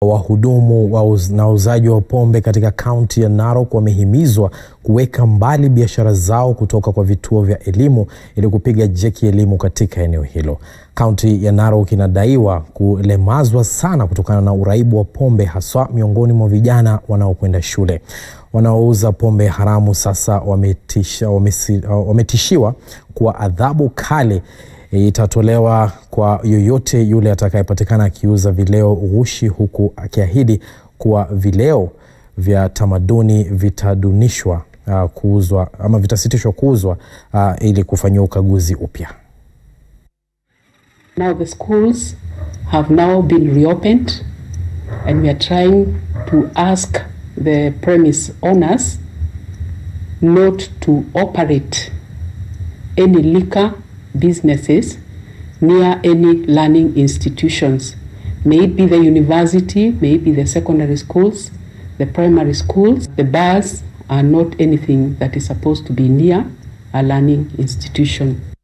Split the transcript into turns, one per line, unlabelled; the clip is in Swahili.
Wahudumu wa uz na uuzaji wa pombe katika kaunti ya Narok wamehimizwa kuweka mbali biashara zao kutoka kwa vituo vya elimu ili kupiga jeki elimu katika eneo hilo. Kaunti ya Narok inadaiwa kulemazwa sana kutokana na uraibu wa pombe haswa miongoni mwa vijana wanaokwenda shule. Wanaouza pombe haramu sasa wametisha, wamesi, wametishiwa kuwa adhabu kali itatolewa kwa yoyote yule atakayepatikana akiuza vileo ghushi, huku akiahidi kuwa vileo vya tamaduni vitadunishwa uh, kuuzwa ama vitasitishwa kuuzwa uh, ili kufanyiwa ukaguzi upya.
Now the schools have now been reopened and we are trying to ask the premise owners not to operate any liquor businesses near any learning institutions. May it be the university, may it be the secondary schools, the primary schools. The bars are not anything that is supposed to be near a learning institution.